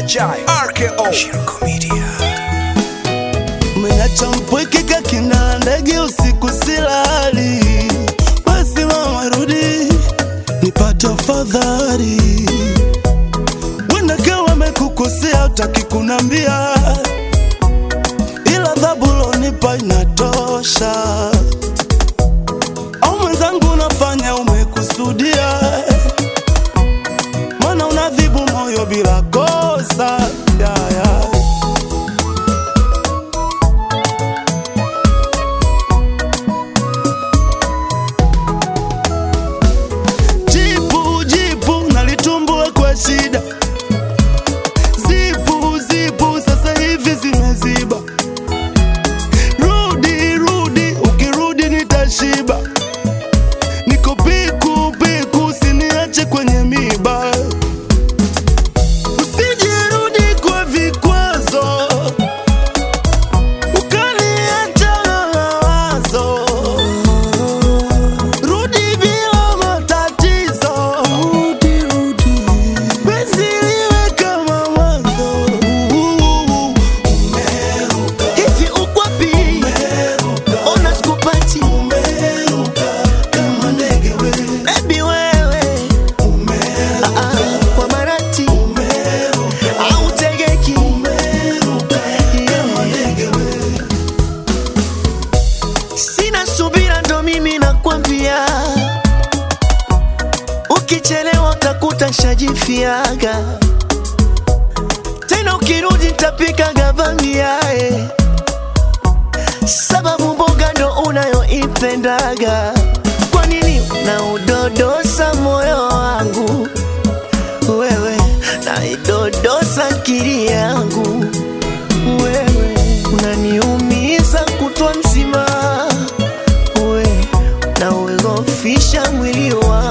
Jai RKO Shirko Media Umeacha mpweke kakina ndege usiku silali, basi mama rudi nipate afadhali. Wenda kawa mekukosea utaki kunambia, ila adhabu lonipa inatosha. Au mwenzangu unafanya umekusudia, mana unadhibu moyo bila kosa yeah, yeah. Jipu jipu nalitumbua kwa shida, zipu zipu sasa hivi zimeziba. Rudi rudi, ukirudi nitashiba. Niko piku piku, usiniache kwenye miba. Usijirudi kwa vikwazo, ukaniacha na mawazo. Rudi bila matatizo, rudi rudi, penzi liwe kama mwanzo. Umeruka hivi uko wapi? Ona sikupati umeruka kama ndege wewe, baby wewe, umeruka Ah, ah, kwa marati umeruka au tegeki umeruka kama ndege wewe. Sina subira ndo mimi nakwambia, ukichelewa utakuta shajifiaga tena, ukirudi nitapika gavamiae, sababu mboga ndo unayoipendaga. Kwa nini unaudodosa moyo wangu wewe, naidodosa akili yangu wewe, unaniumiza kutwa mzima we na uogofisha mwili wangu